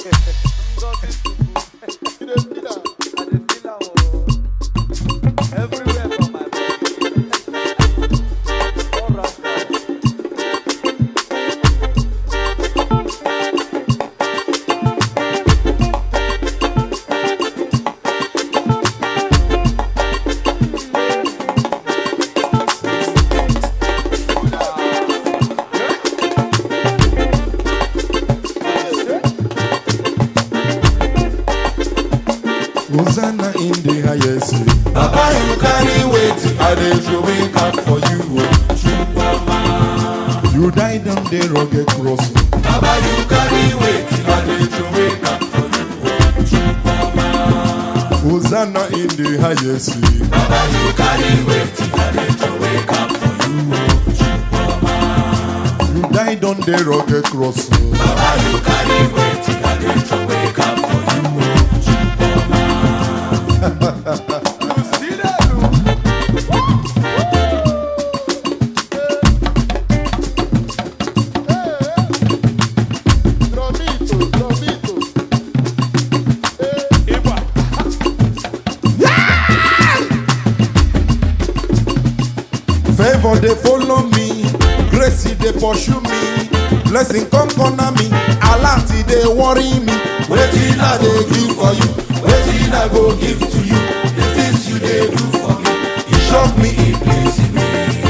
You dey feel am? I dey feel am o. Everywhere for my body. All round down. Hosanna in the highest. Baba, you carry weight, I dey show it up for you. oh. You died on the rugged cross. Baba, you carry weight, I dey show it up for you. Hosanna in the highest. Baba, you carry weight, I dey show it up for you. You died on the rugged cross. Baba, you carry weight, I dey show it up for you. You see that o? Tromito, tromito. Iba. Favor they follow me, grace they pursue me, blessing come corner me, alert they worry me. Waiting I they give for you, waiting I go give to you. The things you they do for me, it shock me, it please me.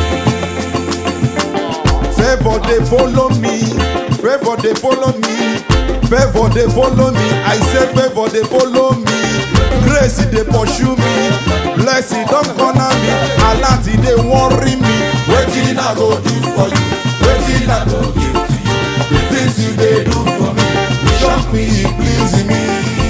Favor they follow me, favor they follow me, favor they follow me. I say favor they follow me, grace they pursue me, blessing don't corner me, alert they worry me. Waiting I go do for you, waiting I go give to you. The things you they do for me, it shock me, it please me.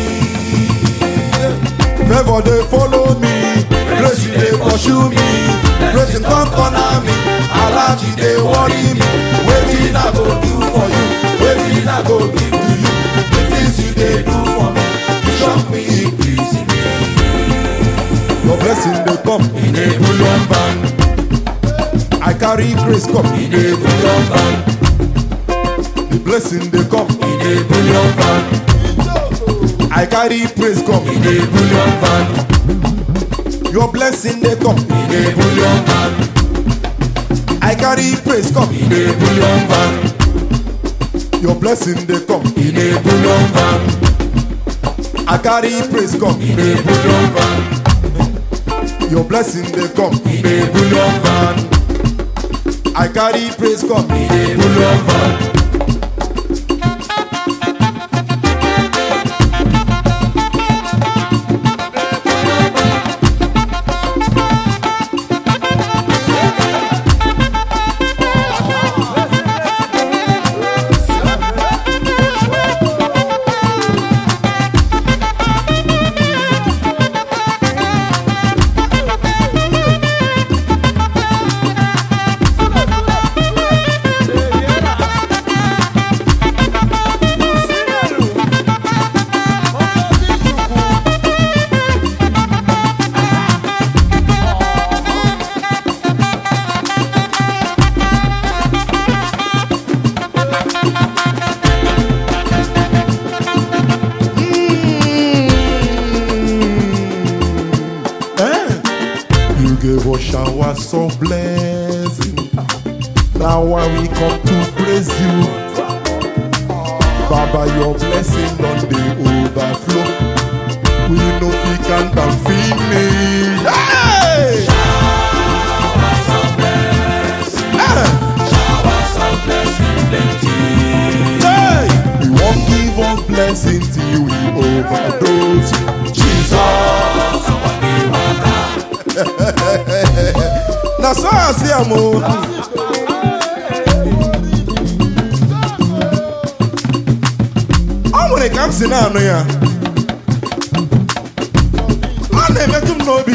Favor they follow me, grace they pursue me, grace come corner me, alert they worry me. Waiting I go do for you, waiting I go give to you. The things you they do for me, it shock me, it please me. Your blessing they come in a bullion van. I carry grace come in a bullion van. The blessing they come in a bullion van. I carry praise come in a bullion van. Your blessing they come in a bullion van. I carry praise come in a bullion van. Your blessing they come in a bullion van. I carry praise come in a bullion van. Your blessing they come in a bullion van. I carry praise come in a bullion van. You gave us showers of blessing. Now why we come to praise you. Baba, your blessing on the overflow. We know we can't and finish. Hey! Hey! We won't give up blessing till we overdose. Jesus. na so I see am o. Ọ nwere ka m si na-anụ ya. Ọ na-emetụ m n'obi.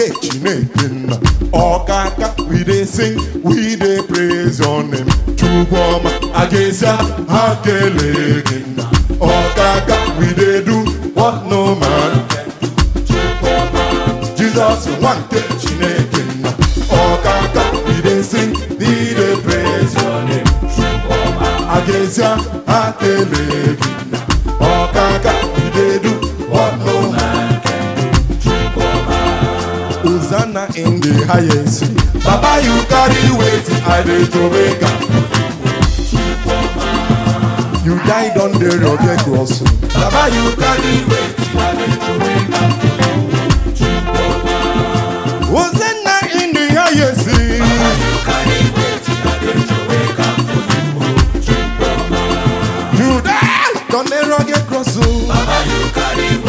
nke chineke nna ọkaka we dey sing we dey praise your name chukwuma agasia ha kelee gị nna ọkaka we dey do what no man can Jesus nwa nke chineke nna ọkaka we dey sing we dey praise your name agasia ha kelee gị nna ọkaka we dey do what no man Hosanna in the highest. Baba, you carry weight, I dey Jamaica. You died on the rugged cross. Baba, you carry weight, I dey Jamaica. Hosanna in the highest. You died on the rugged cross.